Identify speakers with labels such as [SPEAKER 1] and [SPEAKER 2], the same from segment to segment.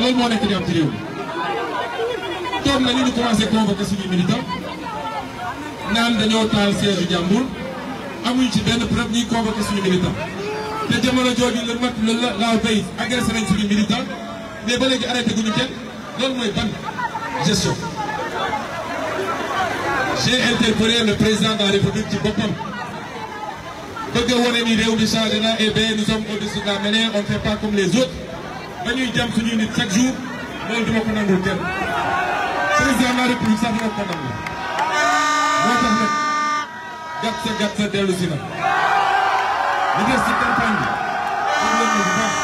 [SPEAKER 1] loolu moo nekk di am ci réew mi toog nañu ñu commencé convoquer suñuy militants naan dañoo taal siège jàmbur amuñu ci benn preuve ñuy convoquer suñu militants te jamono jooju la mat la laaw tey agressé nañ suñu militants mais ba léegi arrêté guñu kenn loolu mooy ban gestion. j'ai interpellé le président de la république ci boppam bëgg a wane ni réew mi changé na et bien nous sommes au-dessus de la mêlée on ne fait pas comme les autres dañuy jam suñuy nit chaque jour loolu duma ko nangul kenn président de la république sax dina ko nangul moo tax nag gàtt sa gàtt sa dellu si na li des ci campagne bi xam leen bu baax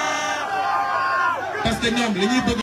[SPEAKER 1] parce que ñoom li ñuy bëgg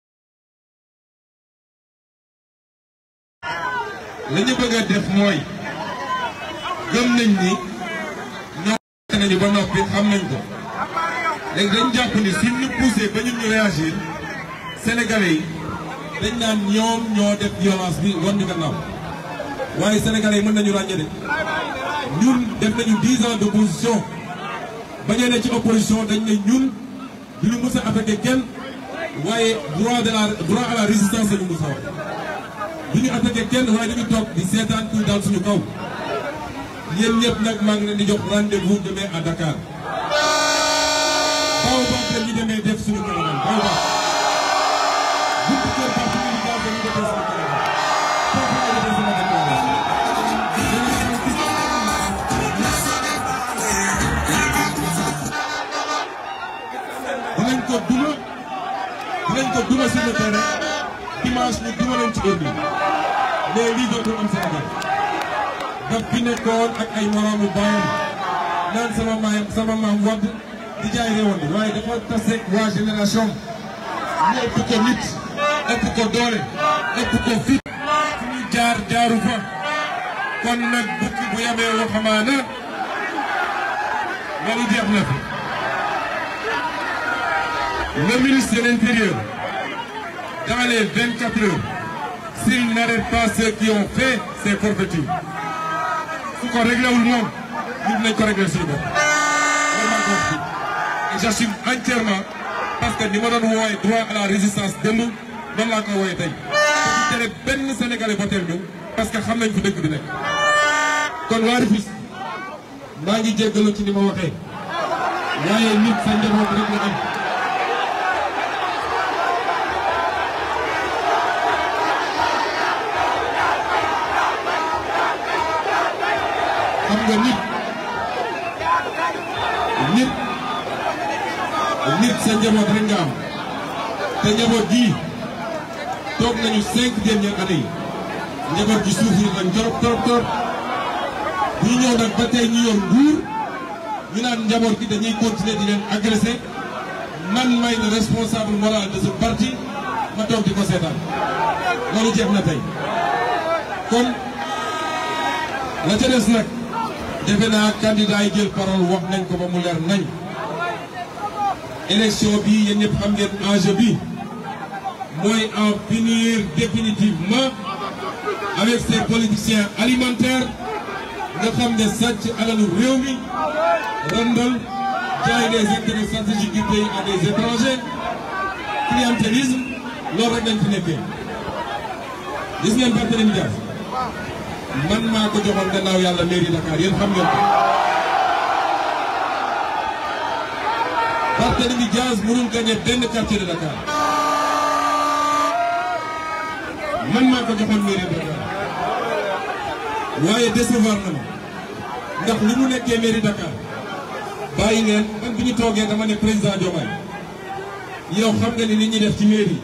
[SPEAKER 1] li ñu bëgg a def mooy gëm nañ ni ñoom nañu ba noppi xam nañ ko léegi dañ jàpp ni si ñu poussé ba ñun ñu réagir sénégalais yi dañ naan ñoom ñoo def violence bi wan ñu gannaaw waaye sénégalais yi mën nañu ràññee de ñun def nañu dix ans d' opposition ba ñu ne ci opposition dañ ne ñun du ñu mës a affecté kenn waaye droit de la droit à la résistance la ñu mës a wax du ñu attaqué kenn waaye dañu toog di seetaan kuy daal suñu kaw yéen ñëpp nag maa ngi leen di jox rendez-vous demain à Dakar baaw baax la ñu demee def suñu caravane baaw baax buntu kër parti militant dañu defee suñu caravane foofu la defee sama déclaration dinañ ko duma dinañ ko duma sur le terrain dimanche ñu duma leen ci heure bi mais lii dootul am Sénégal daf fi nekkoon ak ay moroomu baayam naan sama maam sama maam wadd di jaay réewoon bi waaye dafa taseeg waa génération ñu ëpp ko nit ëpp ko doole ëpp ko fit fu ñu jaar jaaru fa kon nag bukki bu yamee waxamaana loolu jeex na fi le ministre de l'Intérieur dans les 24 heures s'il n'arrête pas ceux qui ont fait ces forfaitures su ko réglé wul moom ñun dinañ ko réglé suñu bopp vraiment ko wax et j'assume entièrement parce que ni ma doon wooye droit à la résistance démb noonu laa ko wooye tey te tere benn sénégalais votel ñu parce que xam nañ fu dëkk bi nekk kon waa Rufisque maa ngi jéggalu ci ni ma waxee waaye nit sa njaboot rek la am xam nga nit nit nit sa njaboot rek nga am te njaboot gii toog nañu cinq dernières années yi njaboot gi souffrir nañ torop torop torop bu ñu ñëw nag ba tey ñu yor nguur ñu naan njaboot gi dañuy continuer di leen agressé man may le responsable moral de ce parti ma toog di ko seetaan loolu jeex na tey kon la ca des nag defe naa candidat yi jël parole wax nañ ko ba mu leer nañ élection bi yéen ñëpp xam ngeen enjeu bi mooy en finir définitivement avec ces politiciens alimentaires nga xam ne sàcc alalu réew mi randal jaay des intérêts stratégiques du pays à des étrangers clientélisme loolu rek lañ fi nekkee gis ngeen Barthélémy Dias man maa ko joxoon gannaaw yàlla mairie Dakar yéen xam ngeen ko Barthélémy Dias mënul gagné benn quartier de Dakar man maa ko joxoon mairie Dakar waaye décevoir na ma ndax li mu nekkee mairie Dakar bàyyi ngeen man bi ñu toogee dama ne président Diomaye yow xam nga ni nit ñi def ci mairie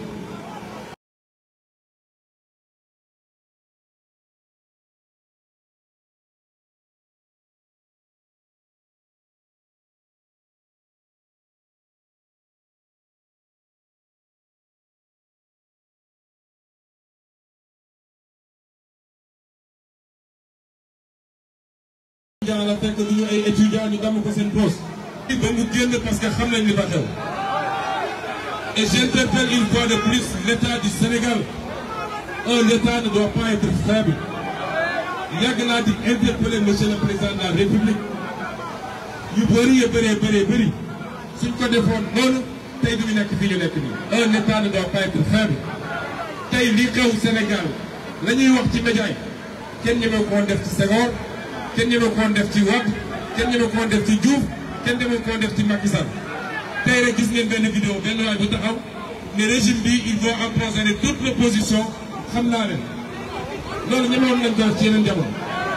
[SPEAKER 1] étudiant la fekk du ñu ay étudiant ñu damm ko seen poste ba mu génn parce que xam nañ li fa xew et j'interpelle une fois de plus l'état du Sénégal un état ne doit pas être faible yàgg naa di interpeller monsieur le président de la république yu bëri yu bëree bëree bëri suñ ko defoon noonu tey du ñu nekk fii ñu nekk nii. un état ne doit pas être faible tey li xew Sénégal la ñuy wax ci média yi kenn ñeme ko woon def ci Senghor kenn ñeme ko woon def ci Wade kenn ñeme ko woon def ci Diouf kenn ñeme ko woon def ci Macky Sall tey rek gis ngeen benn vidéo benn waay bu taxaw ne régime bi il faut empoisonner toute l'opposition xam naa leen loolu ñeme woon nañ ko def ci yeneen jamono.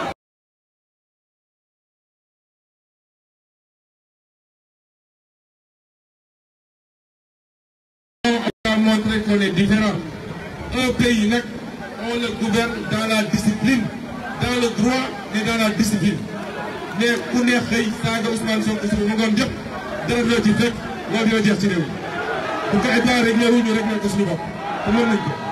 [SPEAKER 1] a montré qu'on est différent. Un pays nag on le gouverne dans la discipline dans le droit et dans la discipline mais ku ne xëy saaga Ousmane Sonko suba mu ngoon jëpp dara loo ci fekk loolu dina jeex ci réew mi bu ko état réglé wu ñu réglé ko suñu bopp te mën nañ ko.